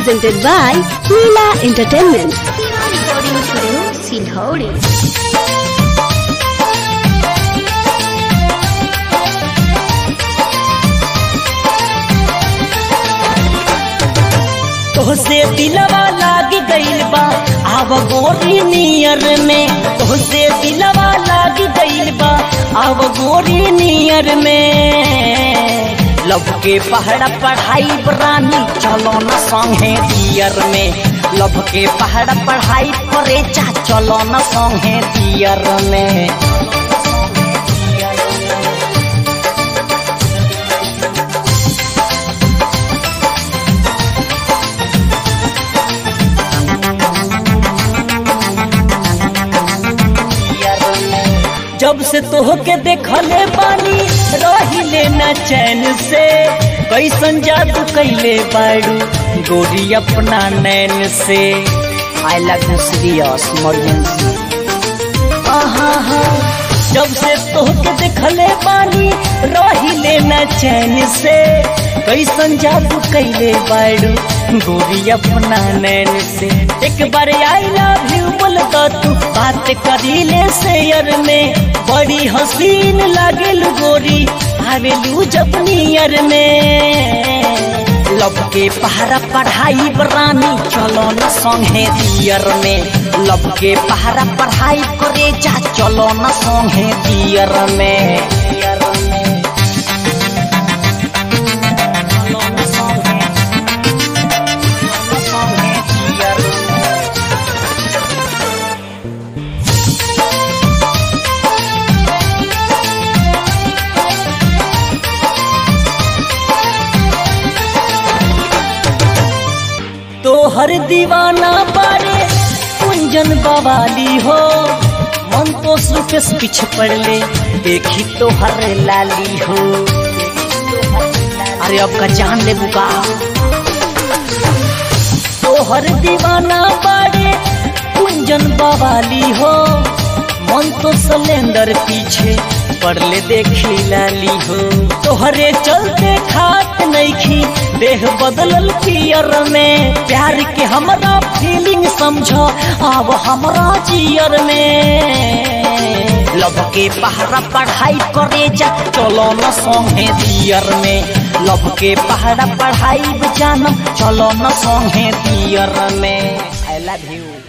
presented by Leela Entertainment. recording studio, Silhauri. तोहसे दिलवा लाग गइल बा आव गोरी नियर में तोहसे दिलवा लाग गइल बा आव गोरी नियर में लब के पहाड़ पढ़ाई रानी चलो न संगे दियर में लब के पहाड़ पढ़ाई करे चा चलो न संगे दियर में जब से तोहके देखले बानी रहिले न चैन से कैसन जादू कैले बाड़ू गोरी अपना नैन से I love you serious emergency जब से तोहके देखले बानी रहिले न चैन से कैसन जादू कैले बाड़ू गोरी अपना नैन से एक बार आई लव यू बोल दो तू बात करीले शेयर में बड़ी हसीन लागेल गोरी आवेलू जब नियर में लब के पहाड़ा पढ़ाई रानी चलो न संगे दियर में लब के पहाड़ा पढ़ाई करे जा चलो न संगे दियर में दियर में चलो न संगे संगे दियर में तोहर दीवाना बारे कुंजन बवाली हो मन तो सुकेश पीछे पड़ ले देखी तोहर लाली हो अरे अब का जान ले बुका तोहर दीवाना बारे कुंजन बवाली हो मन तो सिलेंडर पीछे पड़ले देखी लाली हो तोहरे चलते खात नईखी देह बदलल पियर में प्यार के हमरा फीलिंग समझो अब हमरा जियर में लब के पहाड़ा पढ़ाई करे जा चलो न संगे दियर में लब के पहाड़ा पढ़ाई जानम चलो न संगे दियर में आई लव यू